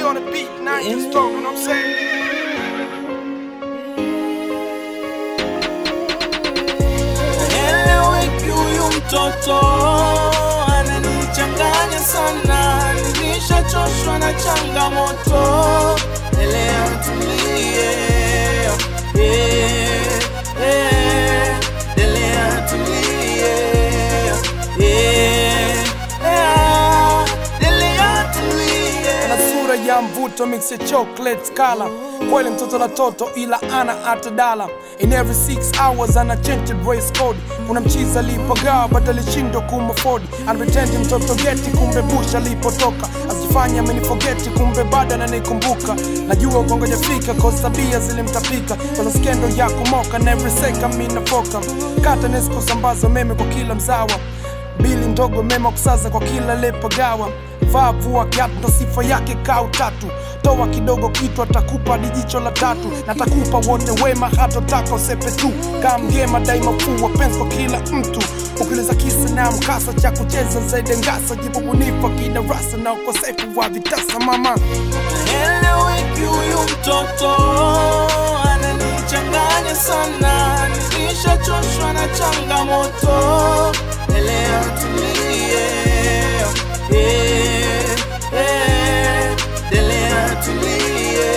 on the beat, now you just talk, you know what I'm saying? Eleweki huyu mtoto ananichanganya sana, nilishachoshwa na changamoto. Elewa tulie, eh, eh, elewa tulie, eh, eh, elewa tulie. Ana sura ya mvuto mix ya chocolate color kweli mtoto la toto ila ana hata dala in every 6 hours ana change race code kuna mchiza alipagawa but alishindwa kumafodi anapretendi mtoto geti kumbe bush alipotoka asifanya amenifogeti kumbe bado ananikumbuka najua ukongoja fika cause tabia zilimtapika kwanza skendo ya kumoka na every second minafoka kata nesi kusambaza meme kwa kila mzawa bili ndogo mema kusaza kwa kila lepagawa vaa vua kiatu ndo sifa yake kaa tatu toa kidogo kitu atakupa dijicho la tatu na takupa wote wema hatotaka usepe tu kaa mgema daima fuu wapenzi kwa kila mtu ukiliza kisa na mkasa cha kucheza zaidi ngasa jibu bunifu kidarasa na ukosefu wa vitasa mama Eleweki huyu mtoto ananichanganya sana, nilishachoshwa na changamoto. Elewa tulie, eh, eh, elewa tulie,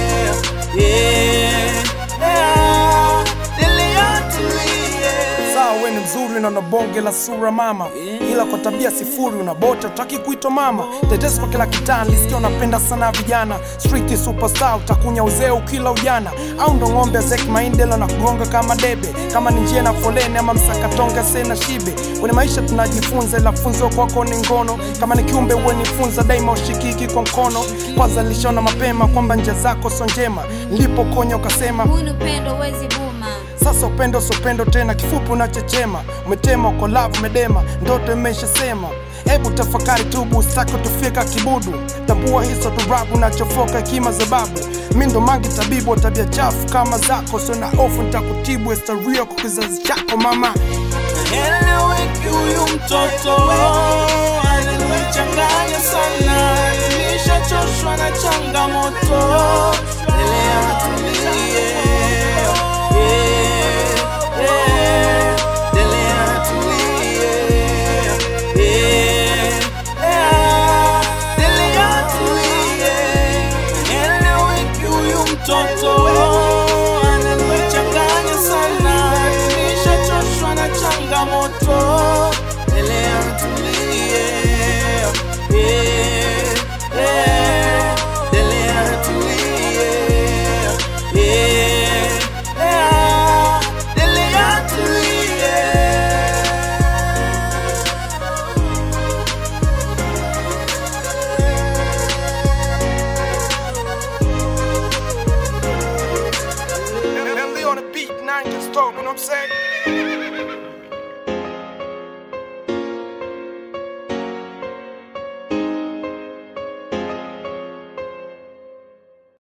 eh, eh, elewa tulie. sawa we ni mzuri na una bonge la sura mama ila kwa tabia sifuri unabota utaki kuitwa mama tetesi kwa kila kitaa lisikia unapenda sana vijana street superstar utakunya uzee ukila ujana au ndo ng'ombe azek maindela na kugonga kama debe kama ni njia na foleni ama msakatonga sena shibe kwenye maisha tunajifunza ila funzo kwako ni ngono kama ni kiumbe uwenifunza daima ushikiki kwa mkono kwanza nilishona mapema kwamba njia zako so njema nilipokonya ukasema Huu ni upendo wezi buma sasa upendo sopendo tena, kifupi unachechema, umetema uko love umedema, ndoto imeshasema. Hebu tafakari tubu, usitaki tufika kibudu, tambua hizo turabu nachofoka hekima za babu. Mi ndo mangi tabibu wa tabia chafu kama zako, sio na hofu nitakutibu, historia kwa kizazi chako mama. Eleweki huyu mtoto ananichanganya sana, nilishachoshwa na changamoto. Elewa tulie, eh, eh, elewa tulie, eh, eh, elewa tulie. Eleweki huyu mtoto ananichanganya sana, nilishachoshwa na changamoto. Elewa tulie, eh, eh, elewa tulie, eh, eh, elewa tulie. Lily on the beat, nine just talk, you know what I'm saying?